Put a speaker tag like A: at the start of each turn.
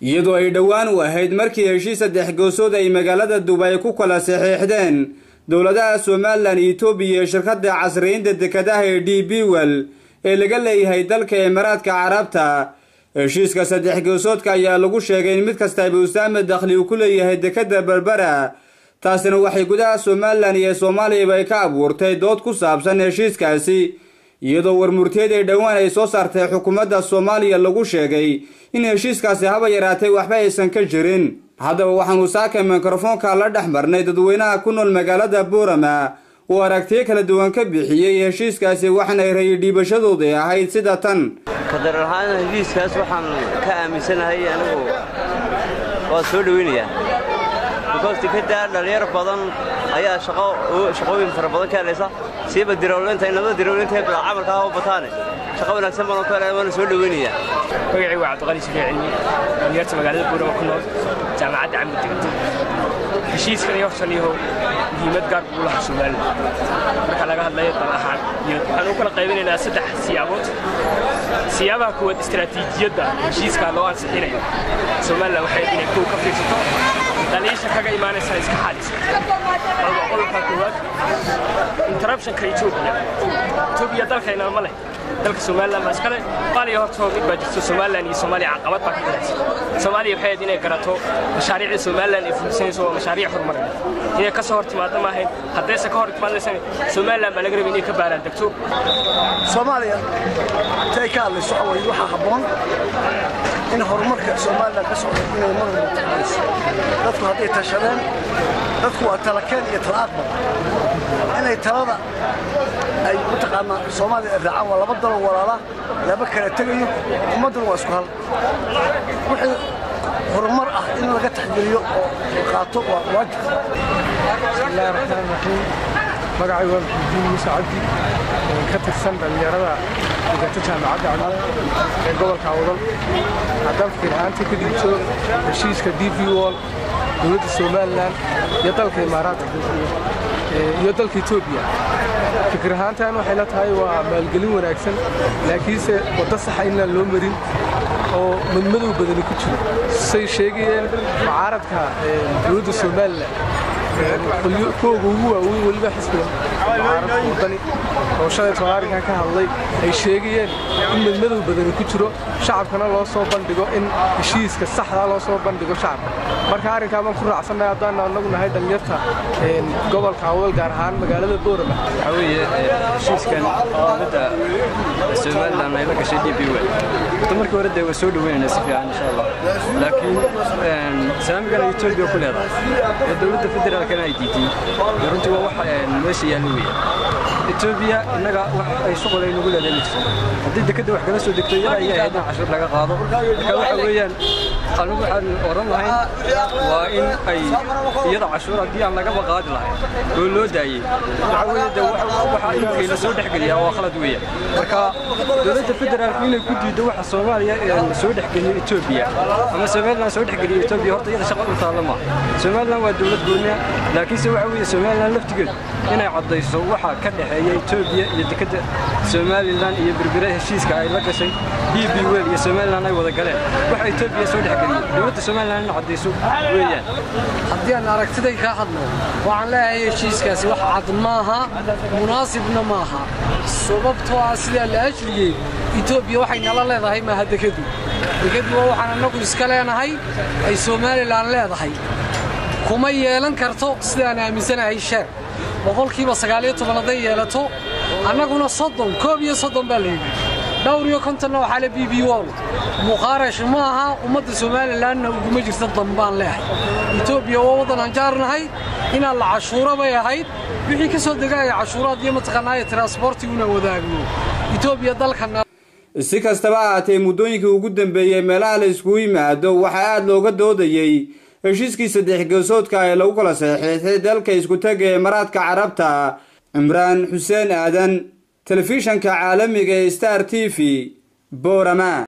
A: iyadoo ay dhowaan u ahayd markii heshiis saddex goosood ay magaalada dubay ku kala saxiixdeen dowladaha somalilan etoobiya iyo shirkadda casriyiinta dekadaha ee d b wel ee laga leeyahay dalka imaaraadka carabta heshiiska saddex goosoodka ayaa lagu sheegay in mid kastaba usaame dakhli uu ku leeyahay dekadda berbera taasina waxay gudaha somalilan iyo soomaaliyaba ay ka abuurtay dood ku saabsan heshiiskaasi iyadoo warmurtiyeed ee dhowaan ay soo saartay xukuumadda soomaaliya lagu sheegay in heshiiskaasi haba yaraatay waxba aysan ka jirin haddaba waxaanu saaka mikrofoonka la dhex marnay dadweynaha ku nool magaalada buurama uu aragtiyo kala duwan ka bixiyey heshiiskaasi waxaana ay rayi dhiibashadooda ahayd sida tan
B: kadar ahaan heshiiskaas waxaan ka aaminsanahay anigu waa soo dhoweynayaa bikoos tikadda dhallinyar badan ayaa shaqooyin fara badan ka helaysa siiba dirowlinta inaba dirowlinta camalka ah u bataane shaqo wanaagsan baan oo ka helaya waana soo dhoweynayaa
C: magacii waa cabdiqali shafii cilmi dhalinyarta magaalada buurama ku nool jaamacadda camud degto heshiiskan iyo hortan yahow muhiimad gaar buu lahaa somalilan marka laga hadlayo dal ahaan iyo waxaan u kala qaybinaynaa saddex siyaabood siyaabaha kuwaad istaraatiijiyadda heshiiskaa loo ansixinayo somalilan waxay inay kow ka fiirsato daliisha kaga imaanaysa iska xaalisa qodobka koowaad interruptionka etoobiya etoobiya dalkayna ma leh dalka somalilan baa iskale qaaliya hortoo mid baa jirto somalilan iyo soomaaliya caqabad baa ka jiraysa soomaaliya waxay ahayd inay garato mashaariicda somalilan ay fulisanayso waa mashaariic horumarineed inay ka soo hor timaadda ma ahayn haddayse ka hor timaadaysan somalilan baa laga rabay inay ka baaraan degto
D: soomaaliya intay ka hadlayso away waxaa habboon in horumarka somalilan ka socdo inay mar walba tacayso dadku hadday tashadeen dadku waa talakeen iyo talaaqbal inay talada ay mataqaanaa soomaaliya ay raacaan waa laba daloo walaala laba kala tegayo ummadduna waa isku hal wixii horumar ah in laga taxgeliyo oo qaato waa waajib
E: bismillahi raxmaan raxiim magacay waa maxamudiin muuse cabdi ka tirsan dhallinyarada degata jaamacadda cumada ee gobolka awdal haddaan fikir ahaanta ka dhigto heshiiska d v wol dowladda somalilan iyo dalka imaaraadka iyo dalka etoobiya fikir ahaantan waxay la tahay waa maalgelin wanaagsan laakiinse waddo saxa inaan loo marin oo madmadow badani ku jiro say sheegayeen mucaaradka dowladda somalilan kooga ugu waaweyn weliba xisbiga mucaaradka wadani oo shalay tolaarinkan ka hadlay ay sheegayeen in madmadow badani ku jiro shacabkana loo soo bandhigo in heshiiska saxdaa loo soo bandhigo shacabka marka arrinkaa baan ku raacsannahay haddaan anagu nahay dhallinyarta gobolka awdal gaar ahaan magaalada boorama
F: waxaa weeye heshiiskan dowladda somalilan ay la gashay d b wel horta markii hore dee waa soo dhoweynayna si fiican insha allah laakiin saamigana etoobiya ku leedahay ee dowladda federaalkana ay diiday dee runtii waa wax meesha yaallo weeye etoobiya innaga wax ay shuqul ay nagu leedahay ma jirto haddii dekadda wax kala soo degto iyada ayay ahayd in cashuur laga qaado marka waxa weeyaan anigu waxaan oran lahayn waa in ay iyada cashuur haddii aan lagaba qaadi lahayn oo loo daayey waxa weeye de waxa dhulkayna soo dhexgeliyaa waa khalad weeya marka dowladda federaalku inay ku diiddo waxa soomaaliya soo dhexgeliyo etoobiya ama somalilan soo dhexgeliyo etoobiya horta iyada shaqa u taalla maaha somalilan waa dowlad gooniya laakiinse waxa weeye somalilan laftigeedu inay caddayso waxa ka dhexeeya etoobiya iyo dekadda somalilan iyo berbere heshiiska ay la gashay d b wel iyo somalilan ay wada galeen waxa etoobiya soo dhexgeliyo dowladda somalilan in caddayso weeyaan
G: haddii aan aragtiday kaa hadlo waxaan leeyahay heshiiskaasi wax cad maaha munaasibna maaha sababtoo ah sidaa la ajriyey etoobiya waxay nala leedahay maaha dekadu dekadu waa waxaan annagu iska leenahay ay somalilan leedahay kuma yeelan karto sidaan aaminsanahay sheer boqolkiiba sagaaliyo toban hadday yeelato annaguna soddon koob iyo soddon baa layidhi dhowr iyo kontonna waxaa le b b wol muqaarash ma aha ummadda somalilanna uguma jirta dambaan leehay etoobiya waa waddan aan jaarnahay inaan la cashuuro bay ahayd wixii ka soo degaya cashuuraad iyo mataqaanaaye tiransbortiguna wadaagno etoobiya dalkana
A: si kastaba ahaatee muddooyinkii ugu dambeeyey meelaha la iskugu yimaado waxaa aad looga doodayey heshiiskii saddex geesoodka ee lagu kala saxiixday dalka iskutaga ee maraadka carabta cimraan xuseen aadan telefishanka caalamiga ee star t v boorama